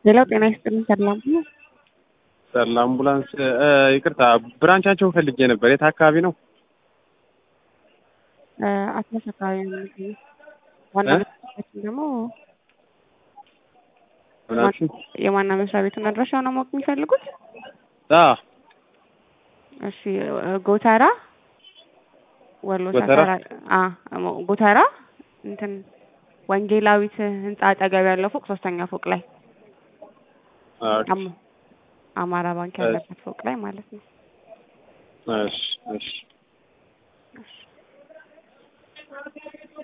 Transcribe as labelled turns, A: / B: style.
A: ሌላው ጤና ይስጥልኝ ሰላም ነው።
B: ሰላ አምቡላንስ ይቅርታ፣ ብራንቻቸውን ፈልጌ ነበር። የት አካባቢ ነው?
A: አትላስ አካባቢ ነው የሚገኘው። ዋና መስሪያ ቤቱን ደግሞ
B: ምናችን
A: የዋና መስሪያ ቤቱን አድራሻ ነው ማወቅ የሚፈልጉት?
B: አ
A: እሺ ጎተራ ወሎ
B: ጎተራ?
A: ሰፈራ አ ጎተራ እንትን ወንጌላዊት ህንጻ አጠገብ ያለው ፎቅ ሶስተኛ ፎቅ ላይ
B: ኦኬ።
A: አም- አማራ ባንክ ያለበት ፎቅ ላይ ማለት ነው።
B: እሺ እሺ